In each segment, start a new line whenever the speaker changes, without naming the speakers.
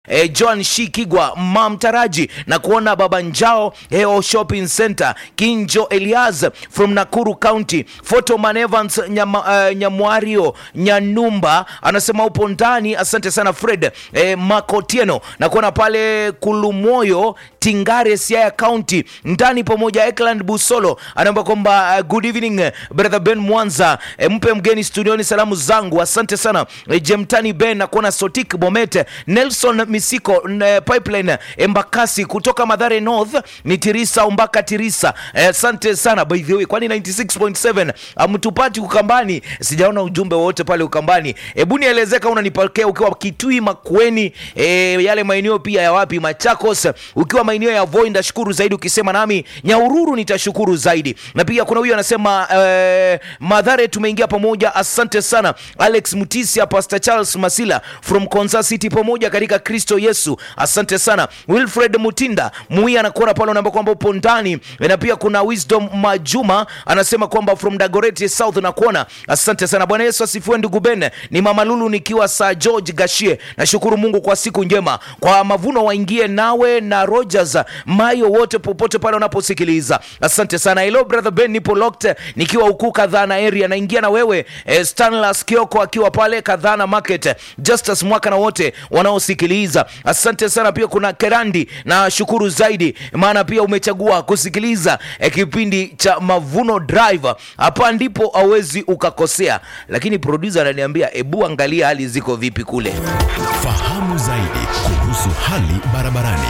E, John Shikigwa Mamtaraji na kuona Baba Njao Heo Shopping Center Kinjo Elias from Nakuru County Photoman Evans Nyama, uh, Nyamwario Nyanumba anasema upo ndani. Asante sana Fred e, Makotieno na kuona pale Kulumoyo Tingare Siaya County ndani pamoja. Ekland Busolo anaomba kwamba uh, good evening brother Ben Mwanza e, mpe mgeni studioni salamu zangu, asante sana e, Jemtani Ben na kuona Sotik Bomete Nelson Misiko n- Pipeline Embakasi kutoka Madhare North ni Tirisa Umbaka Tirisa. Asante eh, sana by the way, kwani 96.7 amtupati Ukambani? Sijaona ujumbe wote pale Ukambani. Hebu nielezee kama unanipokea ukiwa Kitui Makueni, eh, yale maeneo pia ya wapi Machakos, ukiwa maeneo ya Voi ndashukuru zaidi, ukisema nami Nyaururu nitashukuru zaidi. Na pia kuna huyu anasema eh, Madhare tumeingia pamoja, asante sana Alex Mutisia, Pastor Charles Masila from Konza City pamoja katika Kristo Yesu, asante sana Wilfred Mutinda Mui anakuona pale, unaambia kwamba upo ndani. Na pia kuna Wisdom Majuma anasema kwamba from Dagoretti South nakuona, asante sana. Bwana Yesu asifiwe. Ndugu Ben, ni Mama Lulu nikiwa Sir George Gashie, nashukuru Mungu kwa siku njema, kwa mavuno waingie nawe na Rogers Mayo wote popote pale wanaposikiliza, asante sana. Hello brother Ben, nipo locked nikiwa huku Kadhana area, naingia na wewe eh, Stanlas Kioko akiwa pale Kadhana Market, Justus Mwaka na wote wanaosikiliza asante sana. Pia kuna Kerandi na shukuru zaidi, maana pia umechagua kusikiliza eh, kipindi cha Mavuno Drive. Hapa ndipo awezi ukakosea, lakini producer ananiambia ebu angalia hali ziko vipi kule.
Fahamu zaidi kuhusu hali barabarani.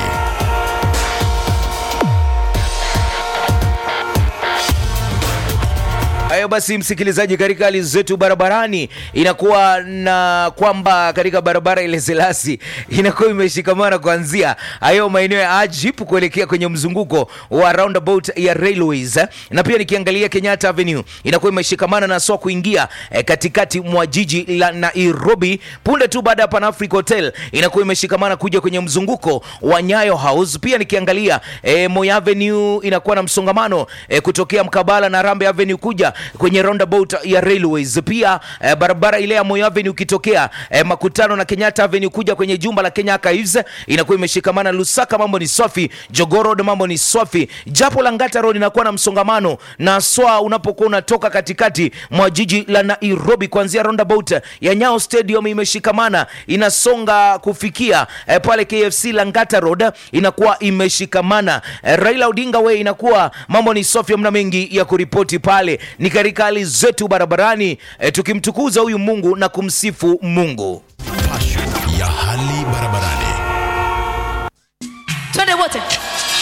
Hayo basi, msikilizaji, katika hali zetu barabarani inakuwa na kwamba katika barabara ile Selasi inakuwa imeshikamana kuanzia hayo maeneo ya Ajip kuelekea kwenye mzunguko wa roundabout ya Railways, eh. na pia nikiangalia Kenyatta Avenue inakuwa imeshikamana na swa kuingia eh, katikati mwa jiji la Nairobi. Punde tu baada ya Pan Africa Hotel inakuwa imeshikamana kuja kwenye mzunguko wa Nyayo House. Pia nikiangalia eh, Moi Avenue inakuwa na msongamano eh, kutokea mkabala na Rambe Avenue kuja kwenye roundabout ya Railways. Pia eh, barabara ile ya Moi Avenue ukitokea eh, makutano na Kenyatta Avenue kuja kwenye jumba la Kenya Archives inakuwa imeshikamana. Lusaka mambo ni safi, Jogoo Road mambo ni safi, japo Langata Road inakuwa na msongamano na swa unapokuwa unatoka katikati mwa jiji la Nairobi kuanzia roundabout ya Nyayo Stadium imeshikamana inasonga kufikia eh, pale KFC Langata Road inakuwa imeshikamana. Eh, Raila Odinga Way inakuwa mambo ni safi, mna mengi ya kuripoti pale ni katika hali zetu barabarani eh, tukimtukuza huyu Mungu na kumsifu Mungu.
Passion ya hali barabarani.
twende wote